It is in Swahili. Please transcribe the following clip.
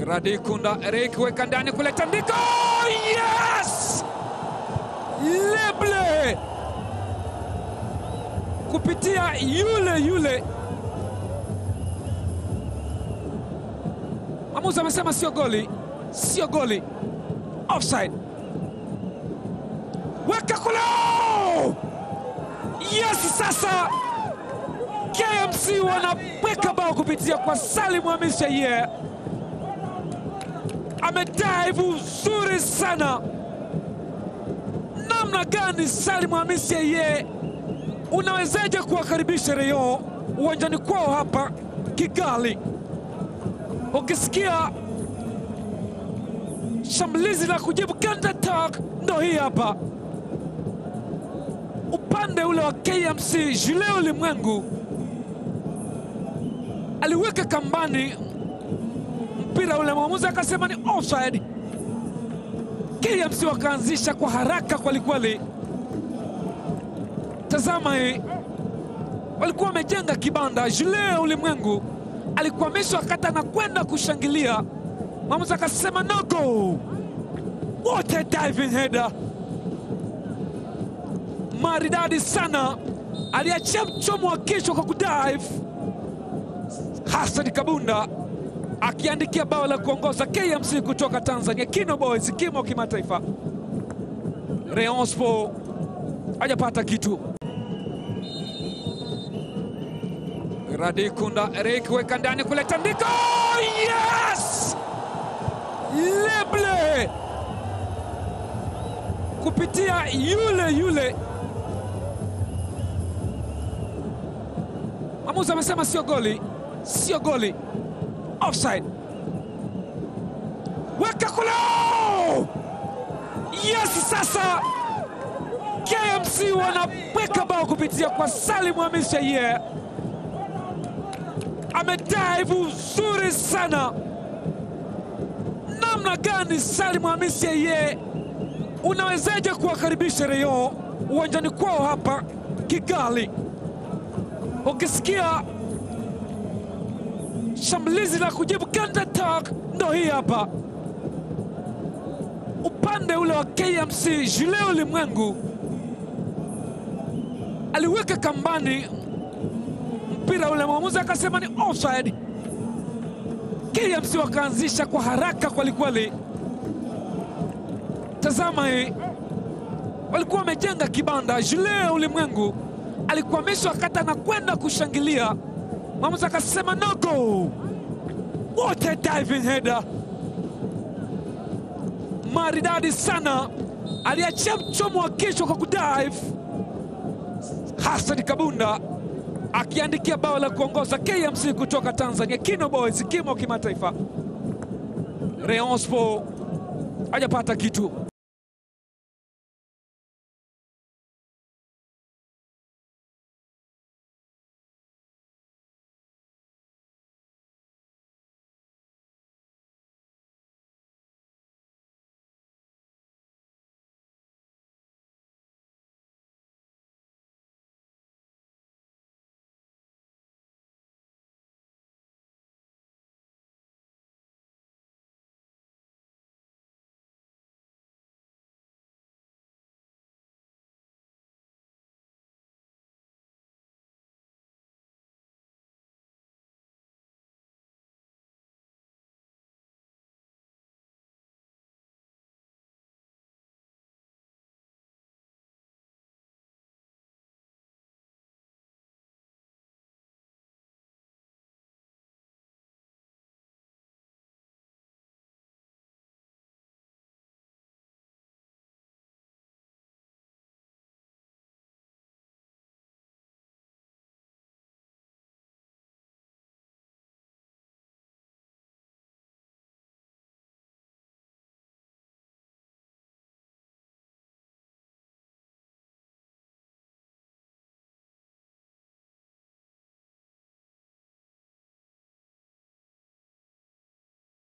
Radikunda Eric weka ndani kule tandiko. Yes! Leble kupitia yule yule. Mwamuzi amesema sio goli, sio goli, offside. Weka kule! Yes, sasa KMC wanaweka bao kupitia kwa Salim Hamis Shaiye. Amedive uzuri sana. Namna gani Salim Hamis Shaiye, unawezaje kuwakaribisha Rayon uwanjani kwao hapa Kigali? Ukisikia shambulizi la kujibu counter attack, ndo hii hapa upande ule wa KMC. Julien Ulimwengu aliweka kambani mpira ule, mwamuzi akasema ni offside. KMC wakaanzisha kwa haraka kwelikweli. Tazama hii, walikuwa wamejenga kibanda. Julien Ulimwengu alikwamishwa wakati anakwenda kushangilia, mwamuzi akasema no go. What a diving header maridadi sana, aliachia mchomo wa kichwa kwa kudive. Hassan Kabunda akiandikia bao la kuongoza KMC kutoka Tanzania. Kino Boys kimo kimataifa. Rayon Sport hajapata kitu. Radikunda Eric weka ndani kule tandiko. Yes! Leble kupitia yule yule. Mwamuzi amesema sio goli, sio goli, offside. Weka kule! Yes, sasa KMC wanaweka bao kupitia kwa Salim Hamis Shaiye. Amedive uzuri sana. Namna gani Salim Hamis Shaiye, unawezaje kuwakaribisha Rayon uwanjani kwao hapa Kigali? Ukisikia shambulizi la kujibu counter attack, ndo hii hapa upande ule wa KMC. Julien Ulimwengu aliweka kambani mpira ule, mwamuzi akasema ni offside. KMC wakaanzisha kwa haraka kwelikweli. Tazama hii, walikuwa wamejenga kibanda. Julien Ulimwengu alikwamishwa wakati anakwenda kushangilia, mwamuzi akasema no go. What a diving header maridadi sana, aliachia mchomo wa kichwa kwa kudive. Hassan Kabunda akiandikia bao la kuongoza KMC kutoka Tanzania. Kino Boys kimo kimataifa. Rayon Sport hajapata kitu.